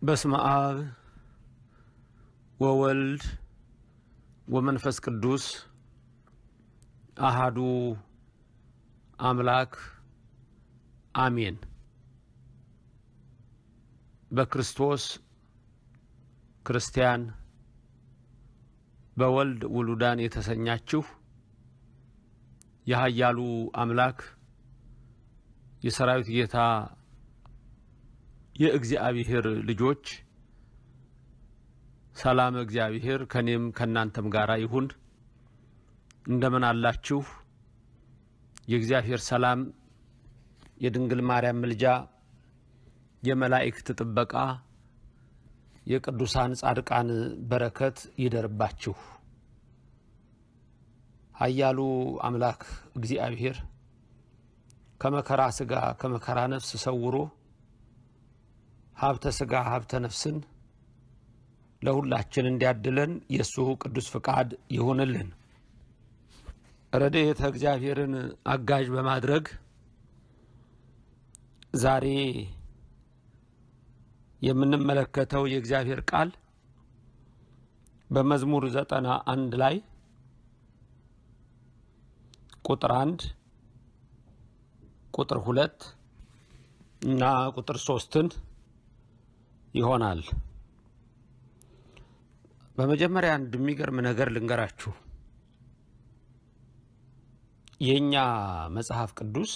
በስመ አብ ወወልድ ወመንፈስ ቅዱስ አሃዱ አምላክ አሜን። በክርስቶስ ክርስቲያን በወልድ ውሉዳን የተሰኛችሁ የኃያሉ አምላክ የሰራዊት ጌታ የእግዚአብሔር ልጆች ሰላም እግዚአብሔር ከኔም ከእናንተም ጋር ይሁን። እንደምን አላችሁ? የእግዚአብሔር ሰላም፣ የድንግል ማርያም ምልጃ፣ የመላእክት ጥበቃ፣ የቅዱሳን ጻድቃን በረከት ይደርባችሁ። ኃያሉ አምላክ እግዚአብሔር ከመከራ ሥጋ ከመከራ ነፍስ ሰውሮ ሀብተ ሥጋ ሀብተ ነፍስን ለሁላችን እንዲያድለን የእሱ ቅዱስ ፍቃድ ይሆንልን። ረድኤተ እግዚአብሔርን አጋዥ በማድረግ ዛሬ የምንመለከተው የእግዚአብሔር ቃል በመዝሙር ዘጠና አንድ ላይ ቁጥር አንድ ቁጥር ሁለት እና ቁጥር ሶስትን ይሆናል። በመጀመሪያ አንድ የሚገርም ነገር ልንገራችሁ። የእኛ መጽሐፍ ቅዱስ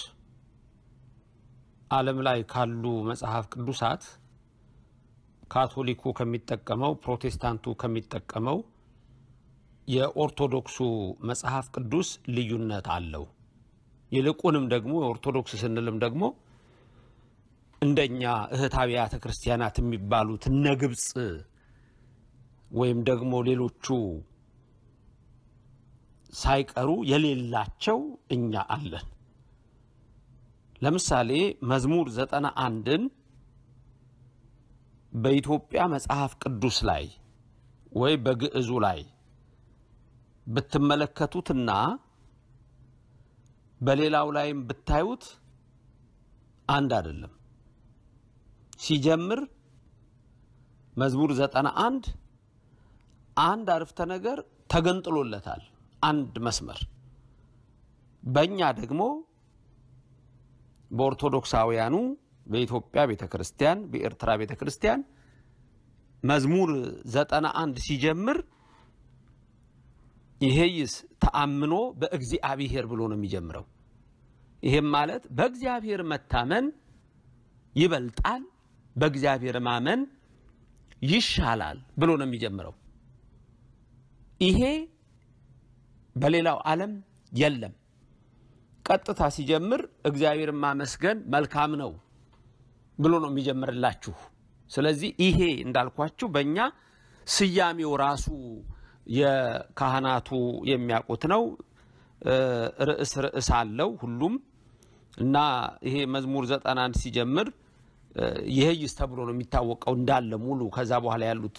ዓለም ላይ ካሉ መጽሐፍ ቅዱሳት ካቶሊኩ ከሚጠቀመው፣ ፕሮቴስታንቱ ከሚጠቀመው የኦርቶዶክሱ መጽሐፍ ቅዱስ ልዩነት አለው። ይልቁንም ደግሞ የኦርቶዶክስ ስንልም ደግሞ እንደኛ እህት አብያተ ክርስቲያናት የሚባሉት እነ ግብፅ ወይም ደግሞ ሌሎቹ ሳይቀሩ የሌላቸው እኛ አለን። ለምሳሌ መዝሙር ዘጠና አንድን በኢትዮጵያ መጽሐፍ ቅዱስ ላይ ወይ በግዕዙ ላይ ብትመለከቱትና በሌላው ላይም ብታዩት አንድ አይደለም። ሲጀምር መዝሙር ዘጠና አንድ አንድ አረፍተ ነገር ተገንጥሎለታል፣ አንድ መስመር። በእኛ ደግሞ በኦርቶዶክሳውያኑ በኢትዮጵያ ቤተ ክርስቲያን፣ በኤርትራ ቤተ ክርስቲያን መዝሙር ዘጠና አንድ ሲጀምር ይሄይስ ተአምኖ በእግዚአብሔር ብሎ ነው የሚጀምረው። ይሄም ማለት በእግዚአብሔር መታመን ይበልጣል፣ በእግዚአብሔር ማመን ይሻላል ብሎ ነው የሚጀምረው። ይሄ በሌላው ዓለም የለም። ቀጥታ ሲጀምር እግዚአብሔርን ማመስገን መልካም ነው ብሎ ነው የሚጀምርላችሁ። ስለዚህ ይሄ እንዳልኳችሁ በእኛ ስያሜው ራሱ የካህናቱ የሚያውቁት ነው። ርዕስ ርዕስ አለው ሁሉም እና ይሄ መዝሙር ዘጠና አንድ ሲጀምር ይሄይስ ተብሎ ነው የሚታወቀው እንዳለ ሙሉ። ከዛ በኋላ ያሉት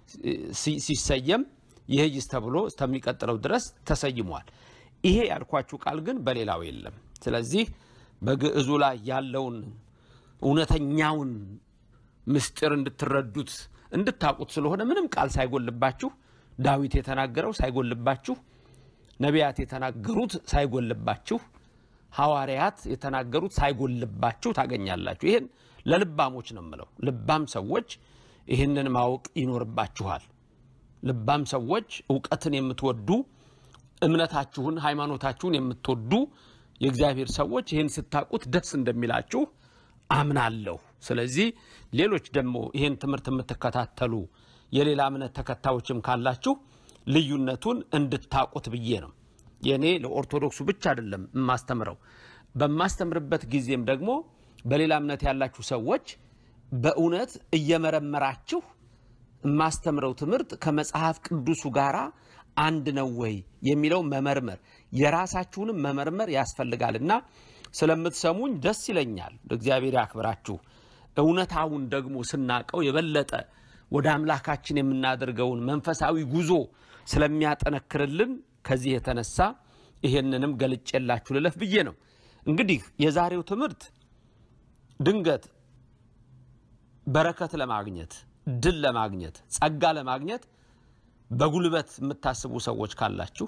ሲሰየም ይሄይስ ተብሎ እስከሚቀጥለው ድረስ ተሰይሟል። ይሄ ያልኳችሁ ቃል ግን በሌላው የለም። ስለዚህ በግዕዙ ላይ ያለውን እውነተኛውን ምስጢር እንድትረዱት እንድታውቁት ስለሆነ ምንም ቃል ሳይጎልባችሁ ዳዊት የተናገረው ሳይጎልባችሁ፣ ነቢያት የተናገሩት ሳይጎልባችሁ፣ ሐዋርያት የተናገሩት ሳይጎልባችሁ ታገኛላችሁ። ይህን ለልባሞች ነው የምለው። ልባም ሰዎች ይህንን ማወቅ ይኖርባችኋል። ልባም ሰዎች እውቀትን የምትወዱ እምነታችሁን፣ ሃይማኖታችሁን የምትወዱ የእግዚአብሔር ሰዎች ይህን ስታውቁት ደስ እንደሚላችሁ አምናለሁ። ስለዚህ ሌሎች ደግሞ ይህን ትምህርት የምትከታተሉ የሌላ እምነት ተከታዮችም ካላችሁ ልዩነቱን እንድታውቁት ብዬ ነው። የእኔ ለኦርቶዶክሱ ብቻ አይደለም የማስተምረው። በማስተምርበት ጊዜም ደግሞ በሌላ እምነት ያላችሁ ሰዎች በእውነት እየመረመራችሁ የማስተምረው ትምህርት ከመጽሐፍ ቅዱሱ ጋር አንድ ነው ወይ የሚለው መመርመር የራሳችሁንም መመርመር ያስፈልጋልና ስለምትሰሙኝ ደስ ይለኛል። እግዚአብሔር ያክብራችሁ። እውነታውን ደግሞ ስናቀው የበለጠ ወደ አምላካችን የምናደርገውን መንፈሳዊ ጉዞ ስለሚያጠነክርልን ከዚህ የተነሳ ይሄንንም ገልጬላችሁ ልለፍ ብዬ ነው። እንግዲህ የዛሬው ትምህርት ድንገት በረከት ለማግኘት ድል ለማግኘት ጸጋ ለማግኘት በጉልበት የምታስቡ ሰዎች ካላችሁ፣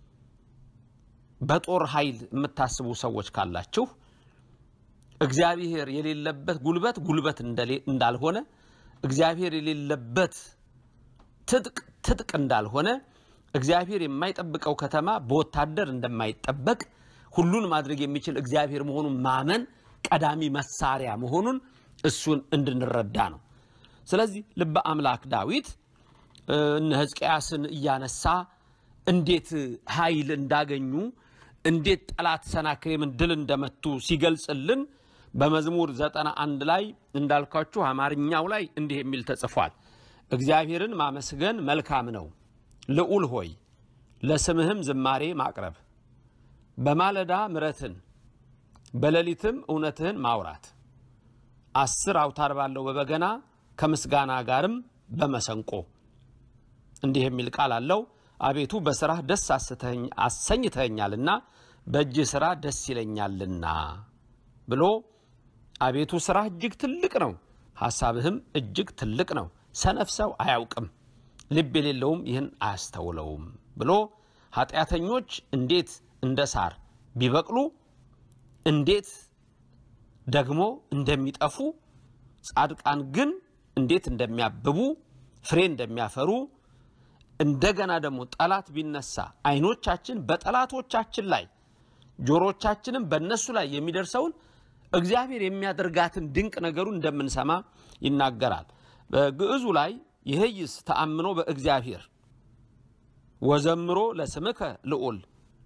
በጦር ኃይል የምታስቡ ሰዎች ካላችሁ እግዚአብሔር የሌለበት ጉልበት ጉልበት እንዳልሆነ እግዚአብሔር የሌለበት ትጥቅ ትጥቅ እንዳልሆነ እግዚአብሔር የማይጠብቀው ከተማ በወታደር እንደማይጠበቅ ሁሉን ማድረግ የሚችል እግዚአብሔር መሆኑን ማመን ቀዳሚ መሳሪያ መሆኑን እሱን እንድንረዳ ነው። ስለዚህ ልበ አምላክ ዳዊት እነ ሕዝቅያስን እያነሳ እንዴት ኃይል እንዳገኙ እንዴት ጠላት ሰናክሬምን ድል እንደመቱ ሲገልጽልን በመዝሙር ዘጠና አንድ ላይ እንዳልኳችሁ አማርኛው ላይ እንዲህ የሚል ተጽፏል። እግዚአብሔርን ማመስገን መልካም ነው፣ ልዑል ሆይ ለስምህም ዝማሬ ማቅረብ፣ በማለዳ ምረትን በሌሊትም እውነትህን ማውራት፣ አስር አውታር ባለው በበገና ከምስጋና ጋርም በመሰንቆ እንዲህ የሚል ቃል አለው። አቤቱ በስራህ ደስ አሰኝተኸኛልና በእጅህ ስራ ደስ ይለኛልና ብሎ አቤቱ ስራህ እጅግ ትልቅ ነው፣ ሐሳብህም እጅግ ትልቅ ነው። ሰነፍ ሰው አያውቅም፣ ልብ የሌለውም ይህን አያስተውለውም ብሎ ኃጢአተኞች እንዴት እንደ ሳር ቢበቅሉ እንዴት ደግሞ እንደሚጠፉ ጻድቃን ግን እንዴት እንደሚያብቡ ፍሬ እንደሚያፈሩ እንደገና ደግሞ ጠላት ቢነሳ ዓይኖቻችን በጠላቶቻችን ላይ ጆሮቻችንም በእነሱ ላይ የሚደርሰውን እግዚአብሔር የሚያደርጋትን ድንቅ ነገሩን እንደምንሰማ ይናገራል። በግዕዙ ላይ ይህይስ ተአምኖ በእግዚአብሔር ወዘምሮ ለስምከ ልዑል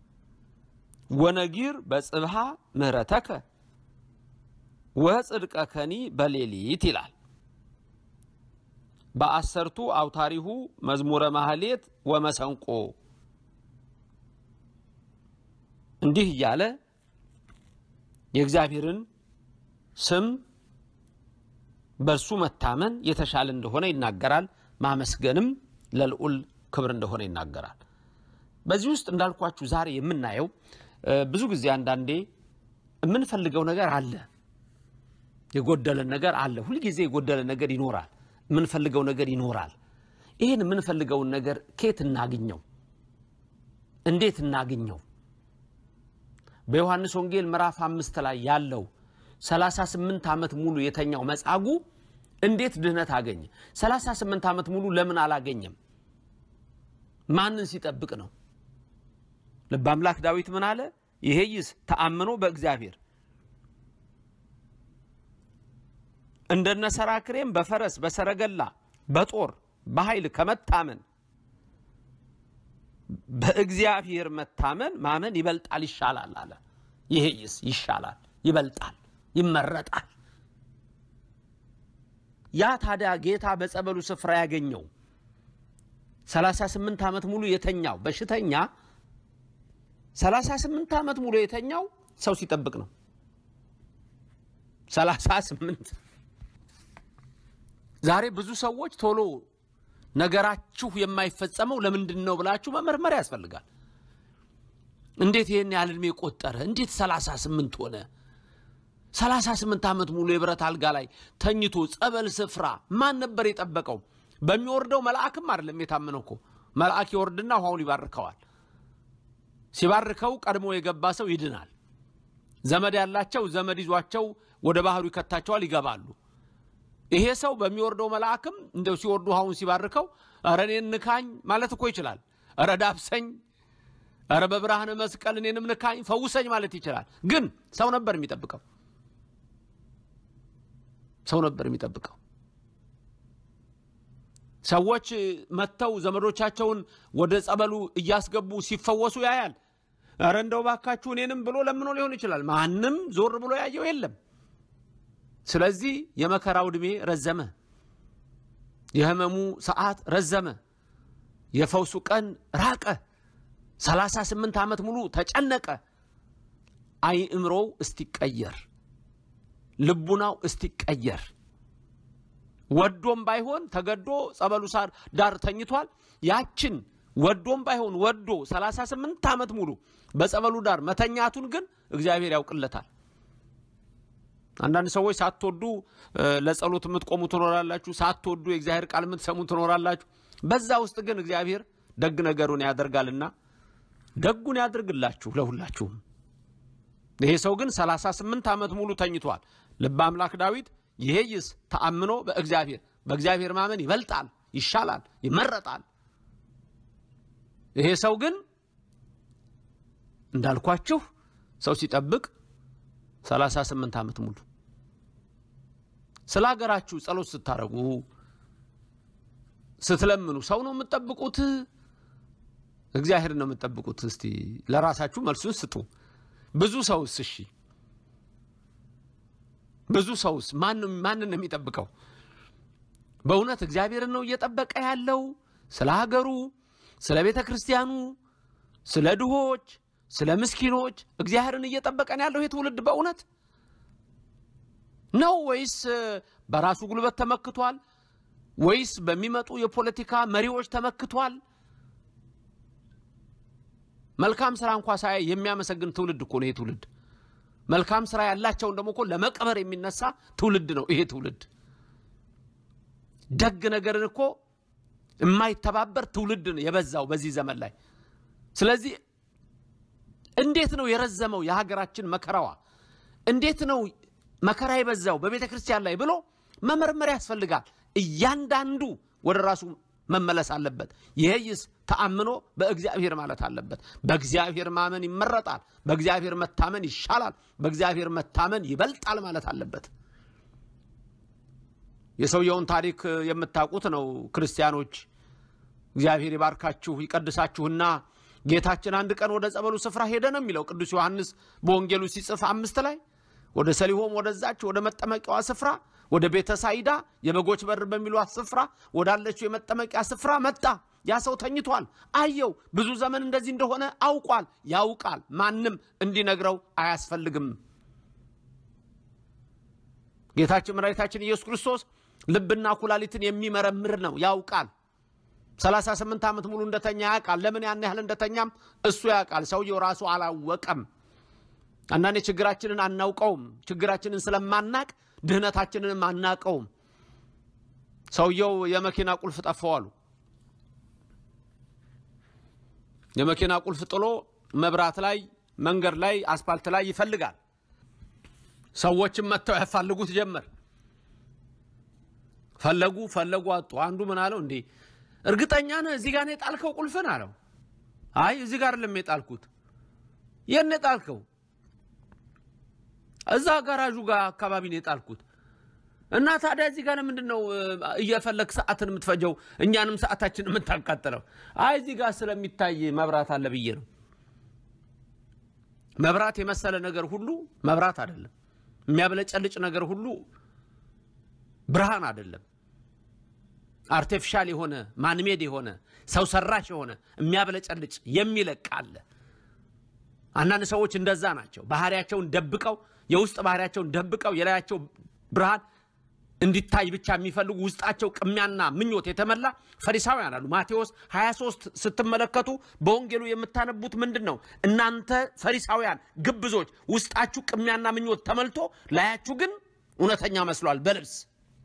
ወነጊር በጽብሃ ምህረተከ ወጽድቀ ከኒ በሌሊት ይላል። በአሰርቱ አውታሪሁ መዝሙረ ማህሌት ወመሰንቆ እንዲህ እያለ የእግዚአብሔርን ስም በእርሱ መታመን የተሻለ እንደሆነ ይናገራል። ማመስገንም ለልዑል ክብር እንደሆነ ይናገራል። በዚህ ውስጥ እንዳልኳችሁ ዛሬ የምናየው ብዙ ጊዜ አንዳንዴ የምንፈልገው ነገር አለ፣ የጎደለን ነገር አለ። ሁልጊዜ የጎደለን ነገር ይኖራል፣ የምንፈልገው ነገር ይኖራል። ይህን የምንፈልገውን ነገር ከየት እናግኘው? እንዴት እናግኘው? በዮሐንስ ወንጌል ምዕራፍ አምስት ላይ ያለው 38 ዓመት ሙሉ የተኛው መጻጉዕ እንዴት ድህነት አገኘ? 38 ዓመት ሙሉ ለምን አላገኘም? ማንን ሲጠብቅ ነው? ልበ አምላክ ዳዊት ምን አለ? ይሄይስ ተአምኖ በእግዚአብሔር እንደነ ሰራክሬም በፈረስ በሰረገላ በጦር በኃይል ከመታመን በእግዚአብሔር መታመን ማመን ይበልጣል ይሻላል አለ። ይሄይስ ይሻላል፣ ይበልጣል፣ ይመረጣል። ያ ታዲያ ጌታ በጸበሉ ስፍራ ያገኘው 38 ዓመት ሙሉ የተኛው በሽተኛ 38 ዓመት ሙሉ የተኛው ሰው ሲጠብቅ ነው። 38 ዛሬ ብዙ ሰዎች ቶሎ ነገራችሁ የማይፈጸመው ለምንድን ነው ብላችሁ መመርመር ያስፈልጋል። እንዴት ይህን ያህል ዕድሜ ቆጠረ? እንዴት 38 ሆነ? 38 ዓመት ሙሉ የብረት አልጋ ላይ ተኝቶ ጸበል ስፍራ ማን ነበር የጠበቀው? በሚወርደው መልአክም አይደለም የታመነው እኮ መልአክ ይወርድና ውሃውን ይባርከዋል። ሲባርከው ቀድሞ የገባ ሰው ይድናል። ዘመድ ያላቸው ዘመድ ይዟቸው ወደ ባህሩ ይከታቸዋል፣ ይገባሉ። ይሄ ሰው በሚወርደው መልአክም እንደው ሲወርዱ ውሃውን ሲባርከው ኧረ እኔን ንካኝ ማለት እኮ ይችላል። ኧረ ዳብሰኝ፣ ኧረ በብርሃነ መስቀል እኔንም ንካኝ ፈውሰኝ ማለት ይችላል። ግን ሰው ነበር የሚጠብቀው፣ ሰው ነበር የሚጠብቀው። ሰዎች መጥተው ዘመዶቻቸውን ወደ ጸበሉ እያስገቡ ሲፈወሱ ያያል። ኧረ እንደው ባካችሁ እኔንም ብሎ ለምኖ ሊሆን ይችላል። ማንም ዞር ብሎ ያየው የለም። ስለዚህ የመከራው ዕድሜ ረዘመ፣ የህመሙ ሰዓት ረዘመ፣ የፈውሱ ቀን ራቀ። 38 ዓመት ሙሉ ተጨነቀ። አእምሮው እስቲቀየር፣ ልቡናው እስቲቀየር ወዶም ባይሆን ተገዶ ጸበሉ ሳር ዳር ተኝቷል። ያችን ወዶም ባይሆን ወዶ 38 ዓመት ሙሉ በጸበሉ ዳር መተኛቱን ግን እግዚአብሔር ያውቅለታል። አንዳንድ ሰዎች ሳትወዱ ለጸሎት የምትቆሙ ትኖራላችሁ። ሳትወዱ የእግዚአብሔር ቃል የምትሰሙ ትኖራላችሁ። በዛ ውስጥ ግን እግዚአብሔር ደግ ነገሩን ያደርጋልና ደጉን ያድርግላችሁ ለሁላችሁም። ይሄ ሰው ግን ሰላሳ ስምንት ዓመት ሙሉ ተኝቷል። ልበ አምላክ ዳዊት ይሄይስ ተአምኖ በእግዚአብሔር በእግዚአብሔር ማመን ይበልጣል፣ ይሻላል፣ ይመረጣል። ይሄ ሰው ግን እንዳልኳችሁ ሰው ሲጠብቅ ሰላሳ ስምንት ዓመት ሙሉ ስለ ሀገራችሁ ጸሎት ስታደርጉ ስትለምኑ ሰው ነው የምትጠብቁት? እግዚአብሔር ነው የምትጠብቁት? እስቲ ለራሳችሁ መልሱን ስጡ። ብዙ ሰውስ እሺ፣ ብዙ ሰውስ ማንን ነው የሚጠብቀው? በእውነት እግዚአብሔርን ነው እየጠበቀ ያለው? ስለ ሀገሩ፣ ስለ ቤተ ክርስቲያኑ፣ ስለ ድሆች፣ ስለ ምስኪኖች እግዚአብሔርን እየጠበቀ ነው ያለው ይሄ ትውልድ በእውነት ነው ወይስ በራሱ ጉልበት ተመክቷል? ወይስ በሚመጡ የፖለቲካ መሪዎች ተመክቷል? መልካም ስራ እንኳ ሳያይ የሚያመሰግን ትውልድ እኮ ነው ይሄ ትውልድ። መልካም ስራ ያላቸውን ደግሞ እኮ ለመቀበር የሚነሳ ትውልድ ነው ይሄ ትውልድ። ደግ ነገርን እኮ የማይተባበር ትውልድ ነው የበዛው በዚህ ዘመን ላይ። ስለዚህ እንዴት ነው የረዘመው የሀገራችን መከራዋ? እንዴት ነው መከራ የበዛው በቤተ ክርስቲያን ላይ ብሎ መመርመር ያስፈልጋል። እያንዳንዱ ወደ ራሱ መመለስ አለበት። ይሄይስ ተአምኖ በእግዚአብሔር ማለት አለበት። በእግዚአብሔር ማመን ይመረጣል። በእግዚአብሔር መታመን ይሻላል። በእግዚአብሔር መታመን ይበልጣል ማለት አለበት። የሰውየውን ታሪክ የምታውቁት ነው ክርስቲያኖች። እግዚአብሔር ይባርካችሁ ይቀድሳችሁና ጌታችን አንድ ቀን ወደ ጸበሉ ስፍራ ሄደ ነው የሚለው ቅዱስ ዮሐንስ በወንጌሉ ሲጽፍ አምስት ላይ ወደ ሰሊሆም ወደዛች ወደ መጠመቂያዋ ስፍራ ወደ ቤተ ሳይዳ የበጎች በር በሚሏት ስፍራ ወዳለችው የመጠመቂያ ስፍራ መጣ። ያ ሰው ተኝቷል። አየው። ብዙ ዘመን እንደዚህ እንደሆነ አውቋል። ያውቃል። ማንም እንዲነግረው አያስፈልግም። ጌታችን መድኃኒታችን ኢየሱስ ክርስቶስ ልብና ኩላሊትን የሚመረምር ነው። ያውቃል። ሰላሳ ስምንት ዓመት ሙሉ እንደተኛ ያውቃል። ለምን ያን ያህል እንደተኛም እሱ ያውቃል። ሰውየው ራሱ አላወቀም። አንዳንዴ ችግራችንን አናውቀውም። ችግራችንን ስለማናቅ ድህነታችንንም አናቀውም። ሰውየው የመኪና ቁልፍ ጠፋው አሉ። የመኪና ቁልፍ ጥሎ መብራት ላይ፣ መንገድ ላይ፣ አስፓልት ላይ ይፈልጋል። ሰዎችም መጥተው ያፋልጉት ጀመር። ፈለጉ ፈለጉ አጡ። አንዱ ምን አለው እንዴ እርግጠኛ ነህ እዚህ ጋር ነው የጣልከው ቁልፍን አለው። አይ እዚህ ጋር አይደለም የጣልኩት። የት ነው የጣልከው? እዛ ጋራዡ ጋር አካባቢ ነው የጣልኩት። እና ታዲያ እዚህ ጋር ምንድን ነው እየፈለግ ሰዓትን የምትፈጀው እኛንም ሰዓታችን የምታቃጥለው? አይ እዚህ ጋር ስለሚታይ መብራት አለ ብዬ ነው። መብራት የመሰለ ነገር ሁሉ መብራት አይደለም። የሚያብለጨልጭ ነገር ሁሉ ብርሃን አይደለም። አርቲፊሻል የሆነ ማንሜድ የሆነ ሰው ሰራሽ የሆነ የሚያብለጨልጭ የሚለቅ አለ። አንዳንድ ሰዎች እንደዛ ናቸው። ባህሪያቸውን ደብቀው የውስጥ ባህሪያቸውን ደብቀው የላያቸው ብርሃን እንዲታይ ብቻ የሚፈልጉ ውስጣቸው ቅሚያና ምኞት የተመላ ፈሪሳውያን አሉ። ማቴዎስ 23 ስትመለከቱ በወንጌሉ የምታነቡት ምንድን ነው? እናንተ ፈሪሳውያን ግብዞች፣ ውስጣችሁ ቅሚያና ምኞት ተመልቶ ላያችሁ ግን እውነተኛ መስሏል በልብስ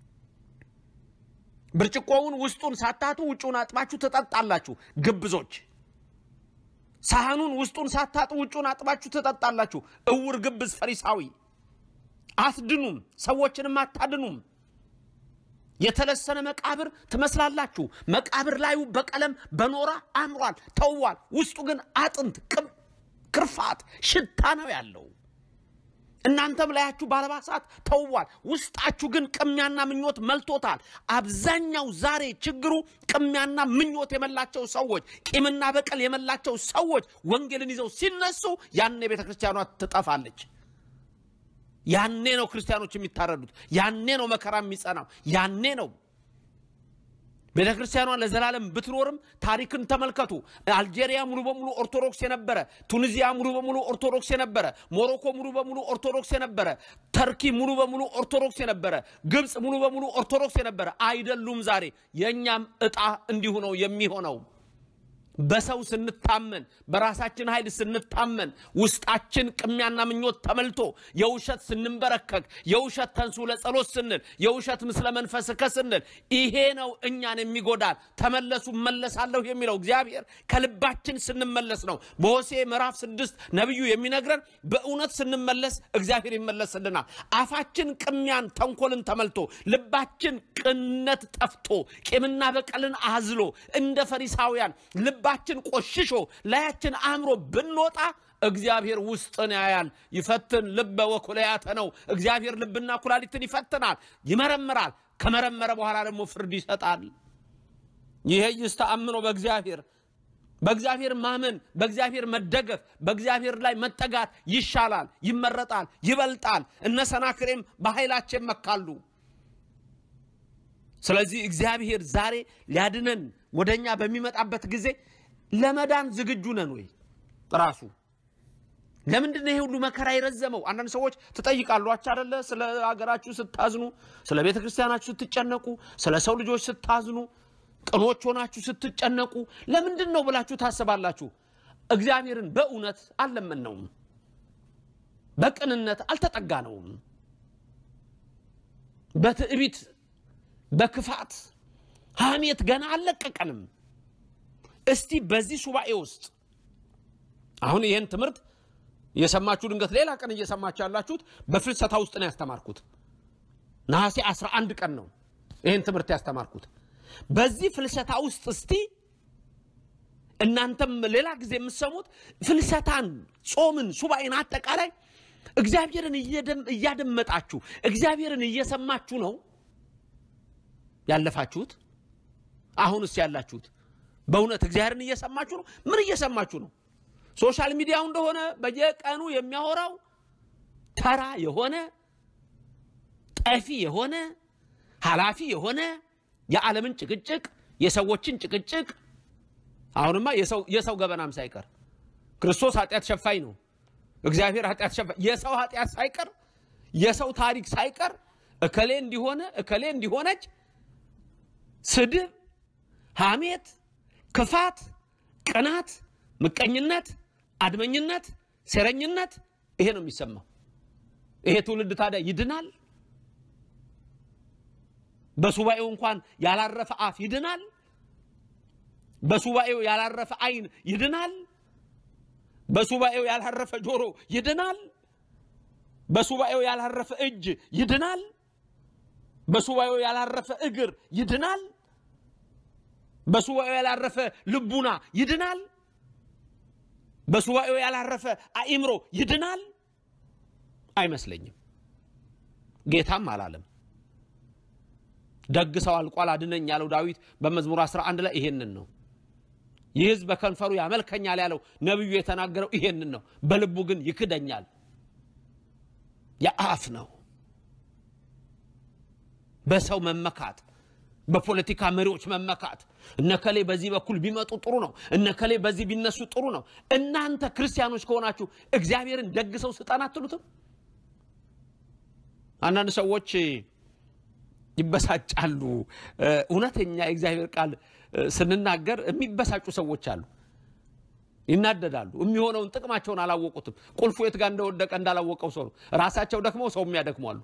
ብርጭቆውን ውስጡን ሳታጡ ውጩን አጥባችሁ ትጠጣላችሁ። ግብዞች ሳህኑን ውስጡን ሳታጡ ውጩን አጥባችሁ ትጠጣላችሁ። እውር ግብዝ ፈሪሳዊ፣ አትድኑም፣ ሰዎችንም አታድኑም። የተለሰነ መቃብር ትመስላላችሁ። መቃብር ላዩ በቀለም በኖራ አምሯል፣ ተውቧል። ውስጡ ግን አጥንት፣ ክርፋት፣ ሽታ ነው ያለው። እናንተም ላያችሁ ባለባሳት ተውቧል፣ ውስጣችሁ ግን ቅሚያና ምኞት መልቶታል። አብዛኛው ዛሬ ችግሩ ቅሚያና ምኞት የመላቸው ሰዎች፣ ቂምና በቀል የመላቸው ሰዎች ወንጌልን ይዘው ሲነሱ ያኔ ቤተ ክርስቲያኗ ትጠፋለች። ያኔ ነው ክርስቲያኖች የሚታረዱት። ያኔ ነው መከራ የሚጸናው። ያኔ ነው ቤተ ክርስቲያኗ ለዘላለም ብትኖርም ታሪክን ተመልከቱ። አልጄሪያ ሙሉ በሙሉ ኦርቶዶክስ የነበረ፣ ቱኒዚያ ሙሉ በሙሉ ኦርቶዶክስ የነበረ፣ ሞሮኮ ሙሉ በሙሉ ኦርቶዶክስ የነበረ፣ ተርኪ ሙሉ በሙሉ ኦርቶዶክስ የነበረ፣ ግብፅ ሙሉ በሙሉ ኦርቶዶክስ የነበረ አይደሉም። ዛሬ የእኛም ዕጣ እንዲሁ ነው የሚሆነው። በሰው ስንታመን በራሳችን ኃይል ስንታመን ውስጣችን ቅሚያና ምኞት ተመልቶ የውሸት ስንንበረከክ የውሸት ተንሱ ለጸሎት ስንል የውሸት ምስለ መንፈስከ ስንል ይሄ ነው እኛን የሚጎዳን። ተመለሱ መለሳለሁ የሚለው እግዚአብሔር ከልባችን ስንመለስ ነው። በሆሴ ምዕራፍ ስድስት ነቢዩ የሚነግረን በእውነት ስንመለስ እግዚአብሔር ይመለስልናል። አፋችን ቅሚያን ተንኮልን ተመልቶ ልባችን ቅንነት ጠፍቶ ቂምና በቀልን አዝሎ እንደ ፈሪሳውያን ልባችን ቆሽሾ ላያችን አእምሮ ብንወጣ እግዚአብሔር ውስጥን ያያል። ይፈትን ልበ ወኩለያተ ነው። እግዚአብሔር ልብና ኩላሊትን ይፈትናል፣ ይመረምራል። ከመረመረ በኋላ ደግሞ ፍርድ ይሰጣል። ይሄ ይስተአምኖ በእግዚአብሔር በእግዚአብሔር ማመን፣ በእግዚአብሔር መደገፍ፣ በእግዚአብሔር ላይ መጠጋት ይሻላል፣ ይመረጣል፣ ይበልጣል። እነ ሰናክሬም በኃይላቸው መካሉ። ስለዚህ እግዚአብሔር ዛሬ ሊያድነን ወደ እኛ በሚመጣበት ጊዜ ለመዳን ዝግጁ ነን ወይ? ራሱ ለምንድን ነው ይሄ ሁሉ መከራ የረዘመው? አንዳንድ ሰዎች ትጠይቃሏችሁ አደለ? ስለ ሀገራችሁ ስታዝኑ፣ ስለ ቤተ ክርስቲያናችሁ ስትጨነቁ፣ ስለ ሰው ልጆች ስታዝኑ፣ ቅኖች ሆናችሁ ስትጨነቁ ለምንድን ነው ብላችሁ ታስባላችሁ። እግዚአብሔርን በእውነት አልለመነውም፣ በቅንነት አልተጠጋነውም፣ በትዕቢት በክፋት ሐሜት ገና አልለቀቀንም። እስቲ በዚህ ሱባኤ ውስጥ አሁን ይህን ትምህርት የሰማችሁ ድንገት ሌላ ቀን እየሰማችሁ ያላችሁት በፍልሰታ ውስጥ ነው ያስተማርኩት። ነሐሴ 11 ቀን ነው ይህን ትምህርት ያስተማርኩት። በዚህ ፍልሰታ ውስጥ እስቲ እናንተም ሌላ ጊዜ የምትሰሙት ፍልሰታን፣ ጾምን፣ ሱባኤን አጠቃላይ እግዚአብሔርን እያደመጣችሁ እግዚአብሔርን እየሰማችሁ ነው ያለፋችሁት? አሁንስ ያላችሁት በእውነት እግዚአብሔርን እየሰማችሁ ነው? ምን እየሰማችሁ ነው? ሶሻል ሚዲያው እንደሆነ በየቀኑ የሚያወራው ተራ የሆነ ጠፊ የሆነ ኃላፊ የሆነ የዓለምን ጭቅጭቅ የሰዎችን ጭቅጭቅ አሁንማ የሰው ገበናም ሳይቀር ክርስቶስ ኃጢአት ሸፋኝ ነው። እግዚአብሔር ኃጢአት ሸፋኝ የሰው ኃጢአት ሳይቀር የሰው ታሪክ ሳይቀር እከሌ እንዲሆነ እከሌ እንዲሆነች ስድብ፣ ሐሜት፣ ክፋት፣ ቅናት፣ ምቀኝነት፣ አድመኝነት፣ ሴረኝነት ይሄ ነው የሚሰማው። ይሄ ትውልድ ታዲያ ይድናል? በሱባኤው እንኳን ያላረፈ አፍ ይድናል? በሱባኤው ያላረፈ ዓይን ይድናል? በሱባኤው ያላረፈ ጆሮ ይድናል? በሱባኤው ያላረፈ እጅ ይድናል? በሱባኤው ያላረፈ እግር ይድናል? በሱባኤው ያላረፈ ልቡና ይድናል? በሱባኤው ያላረፈ አእምሮ ይድናል? አይመስለኝም። ጌታም አላለም። ደግ ሰው አልቋል አድነኝ ያለው ዳዊት በመዝሙር 11 ላይ ይሄንን ነው። ይህ ሕዝብ በከንፈሩ ያመልከኛል ያለው ነቢዩ የተናገረው ይሄንን ነው። በልቡ ግን ይክደኛል። የአፍ ነው። በሰው መመካት፣ በፖለቲካ መሪዎች መመካት፣ እነከሌ በዚህ በኩል ቢመጡ ጥሩ ነው፣ እነከሌ በዚህ ቢነሱ ጥሩ ነው። እናንተ ክርስቲያኖች ከሆናችሁ እግዚአብሔርን ደግ ሰው ስጠን አትሉትም? አንዳንድ ሰዎች ይበሳጫሉ። እውነተኛ የእግዚአብሔር ቃል ስንናገር የሚበሳጩ ሰዎች አሉ፣ ይናደዳሉ። የሚሆነውን ጥቅማቸውን አላወቁትም። ቁልፉ የት ጋር እንደወደቀ እንዳላወቀው ሰው ነው። ራሳቸው ደክመው ሰው የሚያደክሟሉ።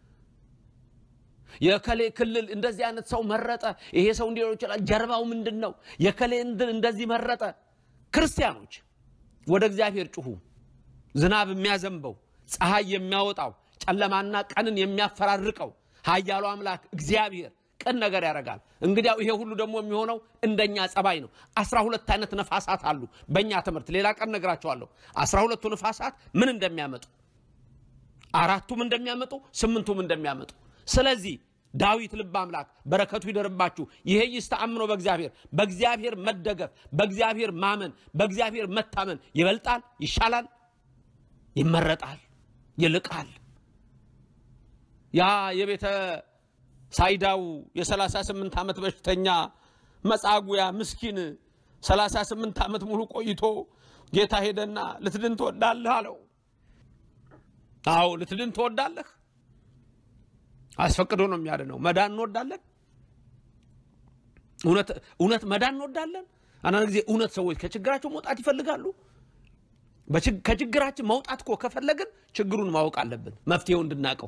የከሌ ክልል እንደዚህ አይነት ሰው መረጠ፣ ይሄ ሰው እንዲሆን ይችላል። ጀርባው ምንድን ነው? የከሌ እንደዚህ መረጠ። ክርስቲያኖች ወደ እግዚአብሔር ጩሁ። ዝናብ የሚያዘንበው ፀሐይ የሚያወጣው ጨለማና ቀንን የሚያፈራርቀው ኃያሉ አምላክ እግዚአብሔር ቅን ነገር ያደርጋል። እንግዲያው ይሄ ሁሉ ደግሞ የሚሆነው እንደኛ ጸባይ ነው። አስራ ሁለት አይነት ነፋሳት አሉ በእኛ ትምህርት፣ ሌላ ቀን ነግራቸዋለሁ። አስራ ሁለቱ ነፋሳት ምን እንደሚያመጡ፣ አራቱም እንደሚያመጡ፣ ስምንቱም እንደሚያመጡ። ስለዚህ ዳዊት ልብ አምላክ በረከቱ ይደርባችሁ። ይሄ ይስተአምኖ በእግዚአብሔር በእግዚአብሔር መደገፍ፣ በእግዚአብሔር ማመን፣ በእግዚአብሔር መታመን ይበልጣል፣ ይሻላል፣ ይመረጣል፣ ይልቃል። ያ የቤተ ሳይዳው የ38 ዓመት በሽተኛ መጻጉያ ምስኪን 38 ዓመት ሙሉ ቆይቶ ጌታ ሄደና ልትድን ትወዳለህ አለው። አዎ ልትድን ትወዳለህ። አስፈቅዶ ነው የሚያድነው። መዳን እንወዳለን። እውነት መዳን እንወዳለን። አንዳንድ ጊዜ እውነት ሰዎች ከችግራቸው መውጣት ይፈልጋሉ። በችግ- ከችግራችን መውጣት እኮ ከፈለግን ችግሩን ማወቅ አለብን፣ መፍትሄው እንድናውቀው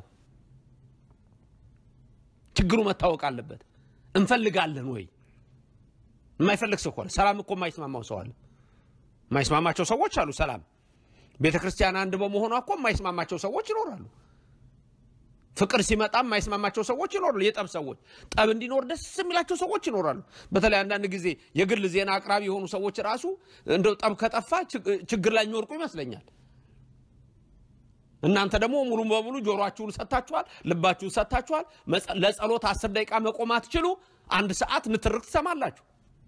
ችግሩ መታወቅ አለበት። እንፈልጋለን ወይ? የማይፈልግ ሰው ከሆነ ሰላም እኮ የማይስማማው ሰው አለ። የማይስማማቸው ሰዎች አሉ። ሰላም ቤተ ክርስቲያን አንድ በመሆኗ እኮ የማይስማማቸው ሰዎች ይኖራሉ። ፍቅር ሲመጣ የማይስማማቸው ሰዎች ይኖራሉ። የጠብ ሰዎች ጠብ እንዲኖር ደስ የሚላቸው ሰዎች ይኖራሉ። በተለይ አንዳንድ ጊዜ የግል ዜና አቅራቢ የሆኑ ሰዎች ራሱ እንደው ጠብ ከጠፋ ችግ- ችግር ላይ የሚወርቁ ይመስለኛል። እናንተ ደግሞ ሙሉ በሙሉ ጆሮአችሁን ሰጥታችኋል፣ ልባችሁን ሰጥታችኋል። መጸ- ለጸሎት አስር ደቂቃ መቆም አትችሉ፣ አንድ ሰዓት ንትርክ ትሰማላችሁ።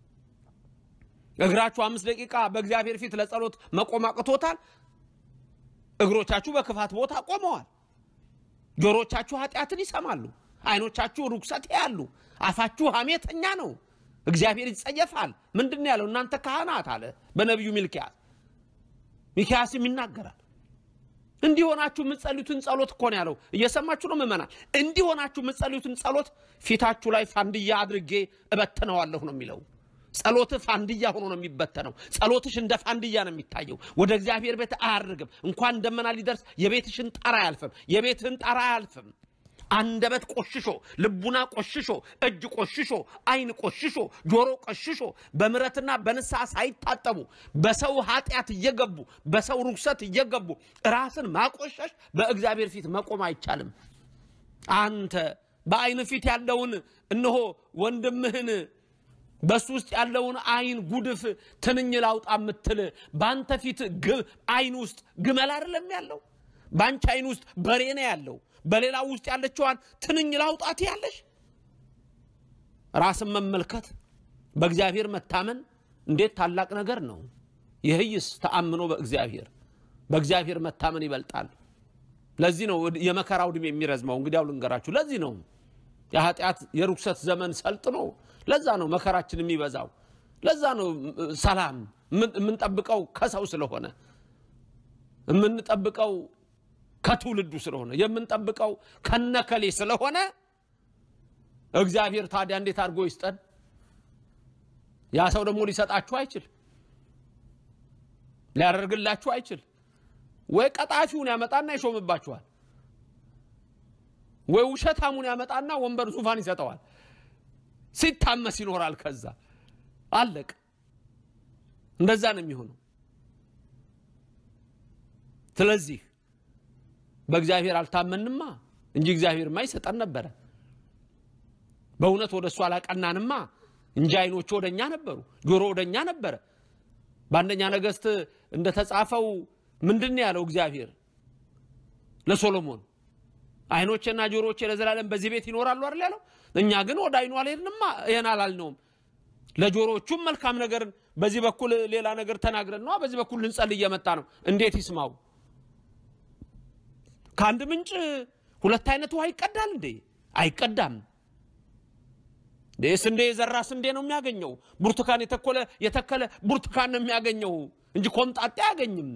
እግራችሁ አምስት ደቂቃ በእግዚአብሔር ፊት ለጸሎት መቆም አቅቶታል። እግሮቻችሁ በክፋት ቦታ ቆመዋል። ጆሮቻችሁ ኃጢአትን ይሰማሉ። አይኖቻችሁ ርኩሰት ያሉ፣ አፋችሁ ሐሜተኛ ነው። እግዚአብሔር ይጸየፋል። ምንድን ነው ያለው? እናንተ ካህናት አለ በነቢዩ ሚልኪያስ። ሚልኪያስም ይናገራል። እንዲሆናችሁ የምትጸልዩትን ጸሎት እኮ ነው ያለው። እየሰማችሁ ነው ምእመናን? እንዲሆናችሁ የምትጸልዩትን ጸሎት ፊታችሁ ላይ ፋንድያ አድርጌ እበትነዋለሁ ነው የሚለው። ጸሎትህ ፋንድያ ሆኖ ነው የሚበተነው። ጸሎትሽ እንደ ፋንድያ ነው የሚታየው። ወደ እግዚአብሔር ቤት አያርግም። እንኳን ደመና ሊደርስ የቤትሽን ጣራ አያልፍም። የቤትህን ጣራ አያልፍም። አንደበት ቆሽሾ፣ ልቡና ቆሽሾ፣ እጅ ቆሽሾ፣ ዓይን ቆሽሾ፣ ጆሮ ቆሽሾ በምሕረትና በንስሐ ሳይታጠቡ በሰው ኃጢአት እየገቡ በሰው ርኩሰት እየገቡ ራስን ማቆሸሽ በእግዚአብሔር ፊት መቆም አይቻልም። አንተ በዓይን ፊት ያለውን እነሆ ወንድምህን በሱ ውስጥ ያለውን ዓይን ጉድፍ ትንኝ ላውጣ የምትል በአንተ ፊት ግ- ዓይን ውስጥ ግመል አይደለም ያለው፣ በአንቺ ዓይን ውስጥ በሬ ነው ያለው። በሌላው ውስጥ ያለችዋን ትንኝ ላውጣት ያለሽ ራስን መመልከት በእግዚአብሔር መታመን እንዴት ታላቅ ነገር ነው! ይህይስ ተአምኖ በእግዚአብሔር በእግዚአብሔር መታመን ይበልጣል። ለዚህ ነው የመከራው ዕድሜ የሚረዝመው። እንግዲያው ልንገራችሁ፣ ለዚህ ነው የኃጢአት የርኩሰት ዘመን ሰልጥኖ፣ ለዛ ነው መከራችን የሚበዛው። ለዛ ነው እ፣ ሰላም የምን- የምንጠብቀው ከሰው ስለሆነ የምንጠብቀው ከትውልዱ ስለሆነ የምንጠብቀው ከነከሌ ስለሆነ እግዚአብሔር ታዲያ እንዴት አድርጎ ይስጠን? ያ ሰው ደግሞ ሊሰጣችሁ አይችል፣ ሊያደርግላችሁ አይችል። ወይ ቀጣፊውን ያመጣና ይሾምባችኋል፣ ወይ ውሸታሙን ያመጣና ወንበር ዙፋን ይሰጠዋል። ሲታመስ ይኖራል። ከዛ አለቅ። እንደዛ ነው የሚሆነው። ስለዚህ በእግዚአብሔር አልታመንማ እንጂ እግዚአብሔርማ ይሰጠን ነበረ። በእውነት ወደ እሱ አላቀናንማ እንጂ ዓይኖቹ ወደ እኛ ነበሩ፣ ጆሮ ወደ እኛ ነበረ። በአንደኛ ነገሥት እንደተጻፈው ምንድን ነው ያለው እግዚአብሔር ለሶሎሞን? ዓይኖቼና ጆሮቼ ለዘላለም በዚህ ቤት ይኖራሉ አይደል ያለው። እኛ ግን ወደ ዓይኑ አልሄድንማ፣ ይሄን አላልነውም። ለጆሮቹም መልካም ነገርን በዚህ በኩል ሌላ ነገር ተናግረን ነዋ፣ በዚህ በኩል ልንጸልይ እየመጣ ነው። እንዴት ይስማው? ከአንድ ምንጭ ሁለት አይነት ውሃ ይቀዳል እንዴ? አይቀዳም። እንዴ ስንዴ የዘራ ስንዴ ነው የሚያገኘው። ብርቱካን የተኮለ የተከለ ብርቱካን ነው የሚያገኘው እንጂ ኮምጣጤ አያገኝም።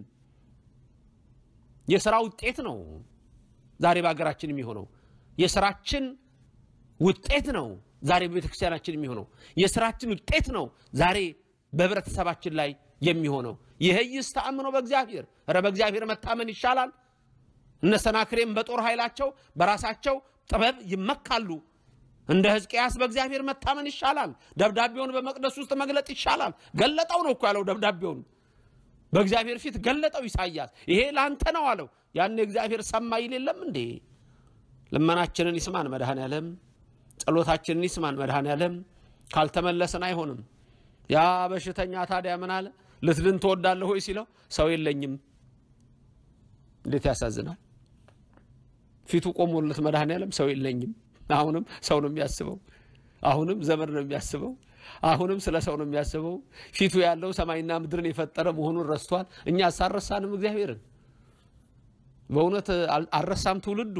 የስራ ውጤት ነው ዛሬ በሀገራችን የሚሆነው። የስራችን ውጤት ነው ዛሬ በቤተ ክርስቲያናችን የሚሆነው። የስራችን ውጤት ነው ዛሬ በህብረተሰባችን ላይ የሚሆነው። ይህይስ ተአምኖ በእግዚአብሔር ኧረ በእግዚአብሔር መታመን ይሻላል። እነ ሰናክሬም በጦር ኃይላቸው በራሳቸው ጥበብ ይመካሉ። እንደ ሕዝቅያስ በእግዚአብሔር መታመን ይሻላል። ደብዳቤውን በመቅደስ ውስጥ መግለጥ ይሻላል። ገለጠው ነው እኮ ያለው ደብዳቤውን በእግዚአብሔር ፊት ገለጠው ኢሳይያስ። ይሄ ለአንተ ነው አለው። ያን እግዚአብሔር ሰማ ይል የለም እንዴ? ልመናችንን ይስማን መድኃኔ ዓለም፣ ጸሎታችንን ይስማን መድኃኔ ዓለም። ካልተመለስን አይሆንም። ያ በሽተኛ ታዲያ ምን አለ? ልትድን ትወዳለህ ሆይ ሲለው ሰው የለኝም። እንዴት ያሳዝናል! ፊቱ ቆሞለት መድኃኔ ዓለም ሰው የለኝም። አሁንም ሰው ነው የሚያስበው። አሁንም ዘመድ ነው የሚያስበው። አሁንም ስለ ሰው ነው የሚያስበው። ፊቱ ያለው ሰማይና ምድርን የፈጠረ መሆኑን ረስቷል። እኛ አሳረሳንም እግዚአብሔርን በእውነት አል- አልረሳም። ትውልዱ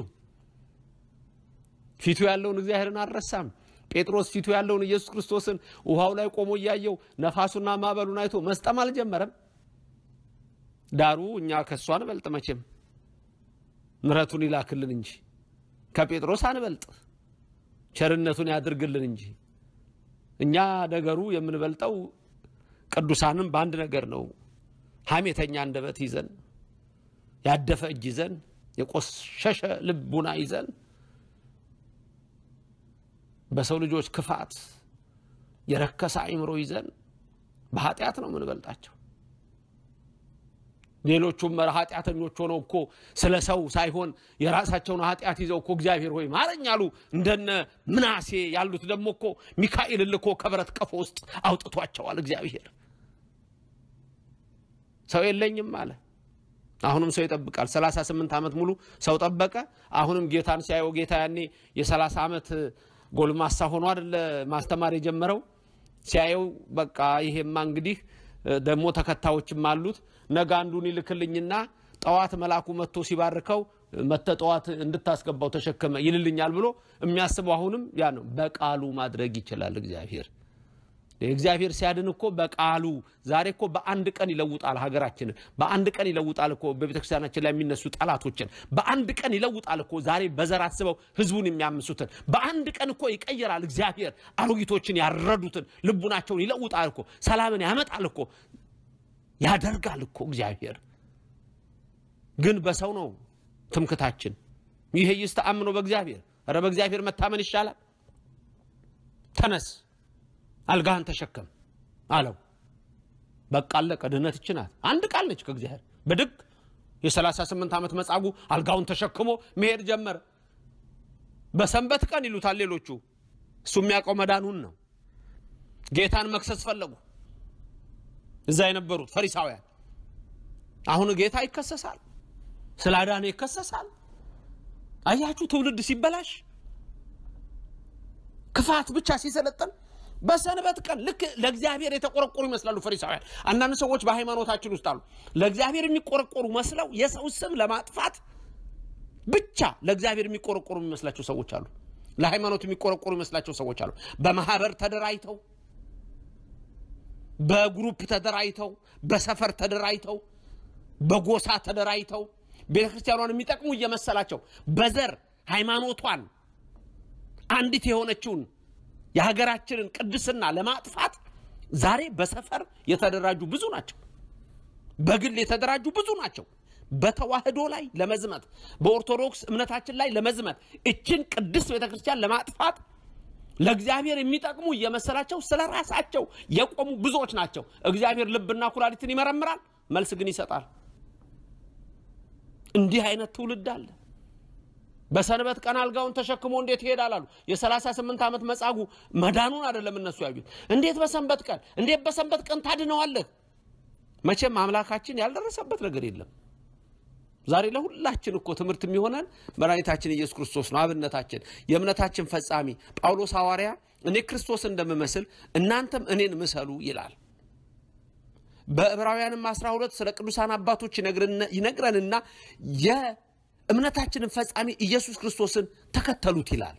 ፊቱ ያለውን እግዚአብሔርን አልረሳም። ጴጥሮስ ፊቱ ያለውን ኢየሱስ ክርስቶስን ውሃው ላይ ቆሞ እያየው ነፋሱና ማዕበሉን አይቶ መስጠም አልጀመረም። ዳሩ እኛ ከእሱ አንበልጥ መቼም ምሕረቱን ይላክልን እንጂ ከጴጥሮስ አንበልጥ፣ ቸርነቱን ያድርግልን እንጂ እኛ ነገሩ የምንበልጠው ቅዱሳንም በአንድ ነገር ነው። ሐሜተኛ አንደበት ይዘን ያደፈ እጅ ይዘን የቆሸሸ ልቡና ይዘን በሰው ልጆች ክፋት የረከሰ አእምሮ ይዘን በኃጢአት ነው የምንበልጣቸው። ሌሎቹም ኃጢአተኞች ሆነው እኮ ስለ ሰው ሳይሆን የራሳቸውን ኃጢአት ይዘው እኮ እግዚአብሔር ሆይ ማረኝ አሉ። እንደነ ምናሴ ያሉት ደግሞ እኮ ሚካኤል ልኮ ከብረት ቀፎ ውስጥ አውጥቷቸዋል እግዚአብሔር። ሰው የለኝም አለ። አሁንም ሰው ይጠብቃል። 38 ዓመት ሙሉ ሰው ጠበቀ። አሁንም ጌታን ሲያየው ጌታ ያኔ የ30 ዓመት ጎልማሳ ሆኖ አይደለ ማስተማር የጀመረው ሲያየው በቃ ይሄማ እንግዲህ ደግሞ ተከታዮችም አሉት ነገ አንዱን ይልክልኝና ጠዋት መልአኩ መጥቶ ሲባርከው መተ ጠዋት እንድታስገባው ተሸከመ ይልልኛል ብሎ የሚያስበው አሁንም ያ ነው። በቃሉ ማድረግ ይችላል እግዚአብሔር። እግዚአብሔር ሲያድን እኮ በቃሉ ዛሬ እኮ በአንድ ቀን ይለውጣል ሀገራችንን። በአንድ ቀን ይለውጣል እኮ በቤተክርስቲያናችን ላይ የሚነሱ ጠላቶችን። በአንድ ቀን ይለውጣል እኮ ዛሬ በዘር አስበው ህዝቡን የሚያምሱትን። በአንድ ቀን እኮ ይቀይራል እግዚአብሔር አሮጊቶችን ያረዱትን ልቡናቸውን ይለውጣል እኮ ሰላምን ያመጣል እኮ ያደርጋል እኮ እግዚአብሔር። ግን በሰው ነው ትምክታችን። ይሄ ይስተአምኖ በእግዚአብሔር ኧረ በእግዚአብሔር መታመን ይሻላል። ተነስ አልጋህን ተሸከም አለው። በቃ አለቀ። ድህነት ይህች ናት። አንድ ቃል ነች ከእግዚአብሔር ብድግ የ38 ዓመት መጻጉዕ አልጋውን ተሸክሞ መሄድ ጀመረ። በሰንበት ቀን ይሉታል ሌሎቹ፣ እሱ የሚያውቀው መዳኑን ነው። ጌታን መክሰስ ፈለጉ እዛ የነበሩት ፈሪሳውያን። አሁን ጌታ ይከሰሳል፣ ስላዳነ ይከሰሳል። አያችሁ ትውልድ ሲበላሽ ክፋት ብቻ ሲሰለጥን በሰንበት ቀን ልክ ለእግዚአብሔር የተቆረቆሩ ይመስላሉ ፈሪሳውያን። አንዳንድ ሰዎች በሃይማኖታችን ውስጥ አሉ ለእግዚአብሔር የሚቆረቆሩ መስለው የሰው ስም ለማጥፋት ብቻ ለእግዚአብሔር የሚቆረቆሩ የሚመስላቸው ሰዎች አሉ። ለሃይማኖት የሚቆረቆሩ የሚመስላቸው ሰዎች አሉ። በማህበር ተደራጅተው፣ በግሩፕ ተደራጅተው፣ በሰፈር ተደራጅተው፣ በጎሳ ተደራጅተው ቤተ ክርስቲያኗን የሚጠቅሙ እየመሰላቸው በዘር ሃይማኖቷን አንዲት የሆነችውን የሀገራችንን ቅድስና ለማጥፋት ዛሬ በሰፈር የተደራጁ ብዙ ናቸው። በግል የተደራጁ ብዙ ናቸው። በተዋህዶ ላይ ለመዝመት በኦርቶዶክስ እምነታችን ላይ ለመዝመት እችን ቅድስት ቤተ ክርስቲያን ለማጥፋት ለእግዚአብሔር የሚጠቅሙ እየመሰላቸው ስለ ራሳቸው የቆሙ ብዙዎች ናቸው። እግዚአብሔር ልብና ኩላሊትን ይመረምራል፣ መልስ ግን ይሰጣል። እንዲህ አይነት ትውልድ አለ። በሰንበት ቀን አልጋውን ተሸክሞ እንዴት ይሄዳል አሉ። የ38 ዓመት መጻጉዕ መዳኑን አይደለም እነሱ ያዩት። እንዴት በሰንበት ቀን እንዴት በሰንበት ቀን ታድነዋለህ? መቼም አምላካችን ያልደረሰበት ነገር የለም። ዛሬ ለሁላችን እኮ ትምህርት የሚሆነን መድኃኒታችን ኢየሱስ ክርስቶስ ነው። አብነታችን፣ የእምነታችን ፈጻሚ ጳውሎስ ሐዋርያ እኔ ክርስቶስ እንደምመስል እናንተም እኔን ምሰሉ ይላል። በዕብራውያንም 12 ስለ ቅዱሳን አባቶች ይነግረንና የእምነታችንን ፈጻሚ ኢየሱስ ክርስቶስን ተከተሉት ይላል።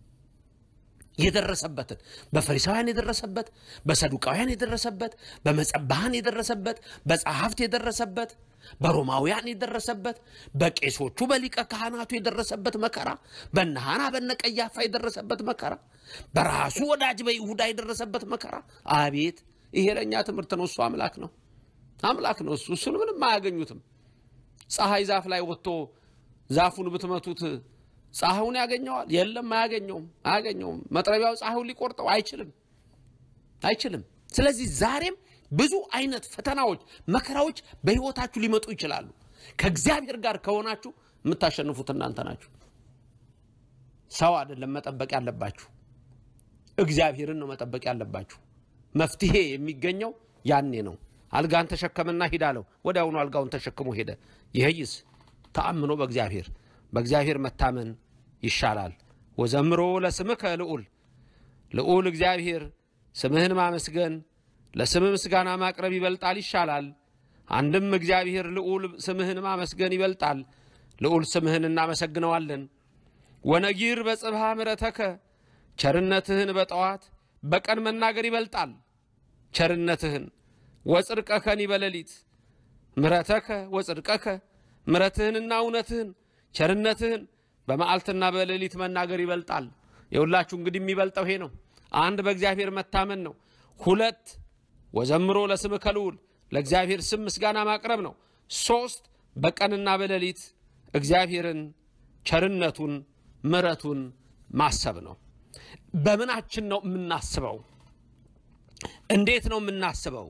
የደረሰበትን በፈሪሳውያን የደረሰበት፣ በሰዱቃውያን የደረሰበት፣ በመጸባሃን የደረሰበት፣ በጸሐፍት የደረሰበት፣ በሮማውያን የደረሰበት፣ በቄሶቹ በሊቀ ካህናቱ የደረሰበት መከራ፣ በነ ሐና በነ ቀያፋ የደረሰበት መከራ፣ በራሱ ወዳጅ በይሁዳ የደረሰበት መከራ። አቤት ይሄ ለእኛ ትምህርት ነው። እሱ አምላክ ነው፣ አምላክ ነው እሱ። እሱን ምንም አያገኙትም። ፀሐይ ዛፍ ላይ ወጥቶ ዛፉን ብትመቱት ፀሐዩን ያገኘዋል? የለም፣ አያገኘውም፣ አያገኘውም። መጥረቢያው ፀሐዩን ሊቆርጠው አይችልም፣ አይችልም። ስለዚህ ዛሬም ብዙ አይነት ፈተናዎች፣ መከራዎች በሕይወታችሁ ሊመጡ ይችላሉ። ከእግዚአብሔር ጋር ከሆናችሁ የምታሸንፉት እናንተ ናችሁ። ሰው አይደለም መጠበቅ ያለባችሁ፣ እግዚአብሔርን ነው መጠበቅ ያለባችሁ። መፍትሄ የሚገኘው ያኔ ነው። አልጋን ተሸከምና ሂድ አለው። ወዲያውኑ አልጋውን ተሸክሞ ሄደ። ይህይስ ተአምኖ በእግዚአብሔር በእግዚአብሔር መታመን ይሻላል። ወዘምሮ ለስምከ ልዑል ልዑል እግዚአብሔር ስምህን ማመስገን ለስምህ ምስጋና ማቅረብ ይበልጣል ይሻላል። አንድም እግዚአብሔር ልዑል ስምህን ማመስገን ይበልጣል። ልዑል ስምህን እናመሰግነዋለን። ወነጊር በጽብሃ ምረተከ ቸርነትህን በጠዋት በቀን መናገር ይበልጣል። ቸርነትህን ወጽድቀከኒ በሌሊት ምረተከ ወጽድቀከ ምረትህንና እውነትህን ቸርነትህን በመዓልትና በሌሊት መናገር ይበልጣል። የሁላችሁ እንግዲህ የሚበልጠው ይሄ ነው። አንድ በእግዚአብሔር መታመን ነው። ሁለት ወዘምሮ ለስምከ ልዑል ለእግዚአብሔር ስም ምስጋና ማቅረብ ነው። ሶስት በቀንና በሌሊት እግዚአብሔርን ቸርነቱን ምሕረቱን ማሰብ ነው። በምናችን ነው የምናስበው? እንዴት ነው የምናስበው?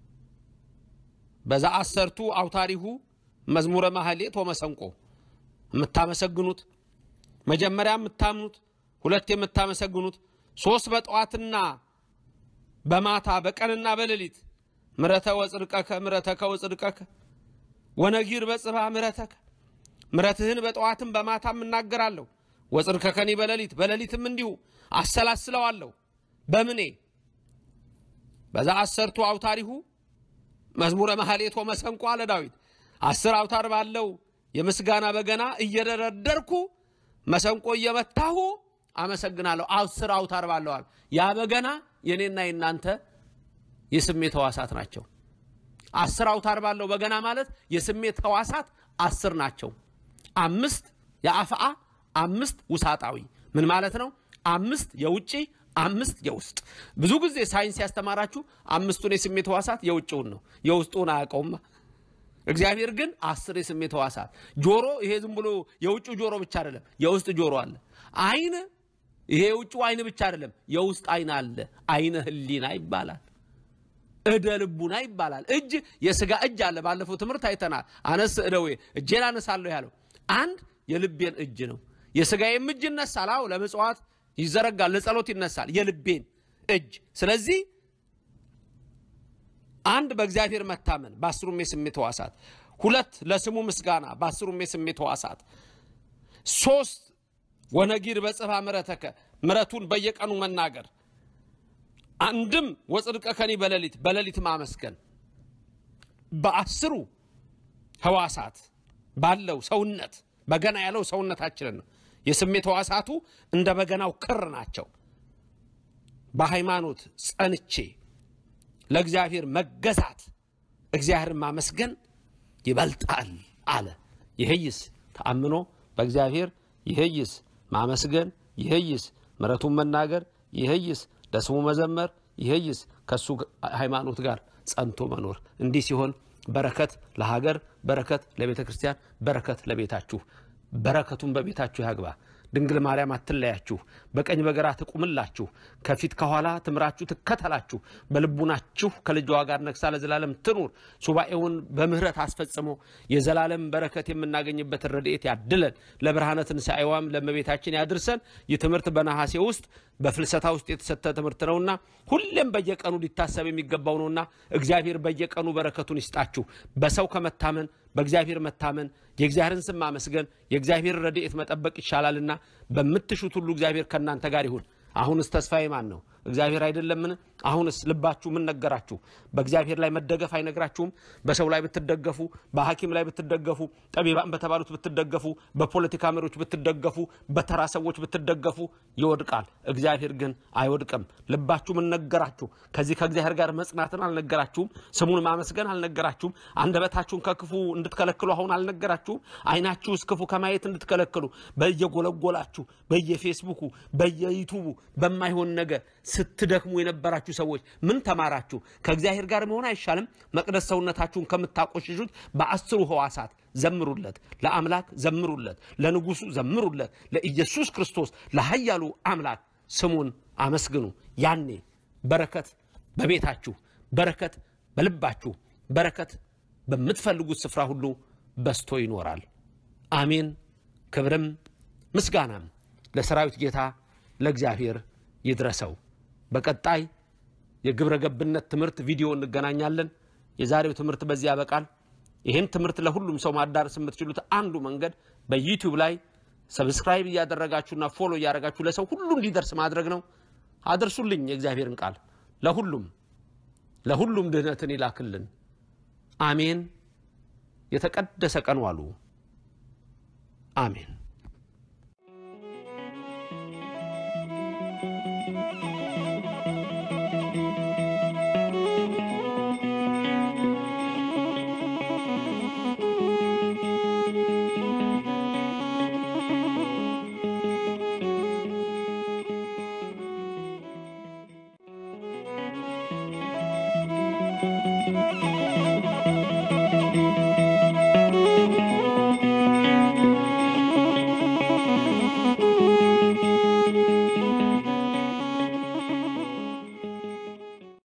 በዛ አሰርቱ አውታሪሁ መዝሙረ ማህሌት ወመሰንቆ የምታመሰግኑት መጀመሪያ የምታምኑት ሁለት የምታመሰግኑት ሶስት በጠዋትና በማታ በቀንና በሌሊት ምረተ ወጽድቀከ ምረተከ ወጽድቀከ ወነጊር በጽባ ምረተከ ምረትህን በጠዋትም በማታም እናገራለሁ። ወጽድቀከኒ በሌሊት በሌሊትም እንዲሁ አሰላስለዋለሁ። በምኔ በዛ አሰርቱ አውታሪሁ መዝሙረ ማህሌት ወመሰንቆ አለ ዳዊት። አስር አውታር ባለው የምስጋና በገና እየደረደርኩ መሰንቆ እየመታሁ አመሰግናለሁ። አስር አውታር ባለዋል። ያ በገና የኔና የናንተ የስሜት ህዋሳት ናቸው። አስር አውታር ባለው በገና ማለት የስሜት ህዋሳት አስር ናቸው። አምስት የአፍአ አምስት ውሳጣዊ ምን ማለት ነው? አምስት የውጭ አምስት የውስጥ። ብዙ ጊዜ ሳይንስ ያስተማራችሁ አምስቱን የስሜት ህዋሳት የውጭውን ነው፣ የውስጡን አያውቀውም። እግዚአብሔር ግን አስር የስሜት ህዋሳት ጆሮ፣ ይሄ ዝም ብሎ የውጭ ጆሮ ብቻ አይደለም፣ የውስጥ ጆሮ አለ። አይን፣ ይሄ የውጭ አይን ብቻ አይደለም፣ የውስጥ አይን አለ። አይነ ህሊና ይባላል። እደ ልቡና ይባላል። እጅ የስጋ እጅ አለ። ባለፈው ትምህርት አይተናል። አነስ እደዌ እጄን አነሳለሁ ያለው አንድ የልቤን እጅ ነው። የስጋዬም እጅ ይነሳል። አዎ ለምጽዋት ይዘረጋል፣ ለጸሎት ይነሳል። የልቤን እጅ ስለዚህ አንድ በእግዚአብሔር መታመን በአስሩም የስሜት ህዋሳት፣ ሁለት ለስሙ ምስጋና በአስሩም የስሜት ህዋሳት፣ ሶስት ወነጊር በጽፋ ምረተከ ምረቱን በየቀኑ መናገር፣ አንድም ወጽድቀከኒ በሌሊት በሌሊት ማመስገን በአስሩ ህዋሳት ባለው ሰውነት በገና ያለው ሰውነታችንን ነው። የስሜት ህዋሳቱ እንደ በገናው ክር ናቸው። በሃይማኖት ጸንቼ ለእግዚአብሔር መገዛት እግዚአብሔርን ማመስገን ይበልጣል አለ። ይህይስ ተአምኖ በእግዚአብሔር ይህይስ ማመስገን ይህይስ ምሕረቱን መናገር ይህይስ ለስሙ መዘመር ይህይስ ከእሱ ሃይማኖት ጋር ጸንቶ መኖር። እንዲህ ሲሆን በረከት ለሀገር፣ በረከት ለቤተ ክርስቲያን፣ በረከት ለቤታችሁ፣ በረከቱን በቤታችሁ ያግባ። ድንግል ማርያም አትለያችሁ፣ በቀኝ በግራ ትቁምላችሁ፣ ከፊት ከኋላ ትምራችሁ ትከተላችሁ፣ በልቡናችሁ ከልጇ ጋር ነግሳ ለዘላለም ትኑር። ሱባኤውን በምህረት አስፈጽሞ የዘላለም በረከት የምናገኝበትን ረድኤት ያድለን። ለብርሃነ ትንሣኤዋም ለእመቤታችን ያድርሰን። ይህ ትምህርት በነሐሴ ውስጥ በፍልሰታ ውስጥ የተሰጠ ትምህርት ነውና ሁሌም በየቀኑ ሊታሰብ የሚገባው ነውና እግዚአብሔር በየቀኑ በረከቱን ይስጣችሁ። በሰው ከመታመን በእግዚአብሔር መታመን የእግዚአብሔርን ስም ማመስገን የእግዚአብሔር ረድኤት መጠበቅ ይሻላልና በምትሹት ሁሉ እግዚአብሔር ከእናንተ ጋር ይሁን። አሁንስ ተስፋዬ ማን ነው? እግዚአብሔር አይደለምን? አሁንስ ልባችሁ ምን ነገራችሁ? በእግዚአብሔር ላይ መደገፍ አይነግራችሁም? በሰው ላይ ብትደገፉ፣ በሐኪም ላይ ብትደገፉ፣ ጠቢባን በተባሉት ብትደገፉ፣ በፖለቲካ መሪዎች ብትደገፉ፣ በተራ ሰዎች ብትደገፉ ይወድቃል። እግዚአብሔር ግን አይወድቅም። ልባችሁ ምን ነገራችሁ? ከዚህ ከእግዚአብሔር ጋር መጽናትን አልነገራችሁም? ስሙን ማመስገን አልነገራችሁም? አንደበታችሁን ከክፉ እንድትከለክሉ አሁን አልነገራችሁም? ዓይናችሁስ ክፉ ከማየት እንድትከለክሉ በየጎለጎላችሁ በየፌስቡኩ በየዩቱቡ በማይሆን ነገር ስትደክሙ የነበራችሁ ሰዎች ምን ተማራችሁ? ከእግዚአብሔር ጋር መሆን አይሻልም? መቅደስ ሰውነታችሁን ከምታቆሽሹት በአስሩ ህዋሳት ዘምሩለት፣ ለአምላክ ዘምሩለት፣ ለንጉሱ ዘምሩለት፣ ለኢየሱስ ክርስቶስ ለኃያሉ አምላክ ስሙን አመስግኑ። ያኔ በረከት በቤታችሁ፣ በረከት በልባችሁ፣ በረከት በምትፈልጉት ስፍራ ሁሉ በስቶ ይኖራል። አሜን። ክብርም ምስጋናም ለሰራዊት ጌታ ለእግዚአብሔር ይድረሰው። በቀጣይ የግብረ ገብነት ትምህርት ቪዲዮ እንገናኛለን። የዛሬው ትምህርት በዚህ ያበቃል። ይህን ትምህርት ለሁሉም ሰው ማዳረስ የምትችሉት አንዱ መንገድ በዩቲዩብ ላይ ሰብስክራይብ እያደረጋችሁና ፎሎ እያደረጋችሁ ለሰው ሁሉ እንዲደርስ ማድረግ ነው። አድርሱልኝ የእግዚአብሔርን ቃል ለሁሉም ለሁሉም ድህነትን ይላክልን። አሜን። የተቀደሰ ቀን ዋሉ። አሜን።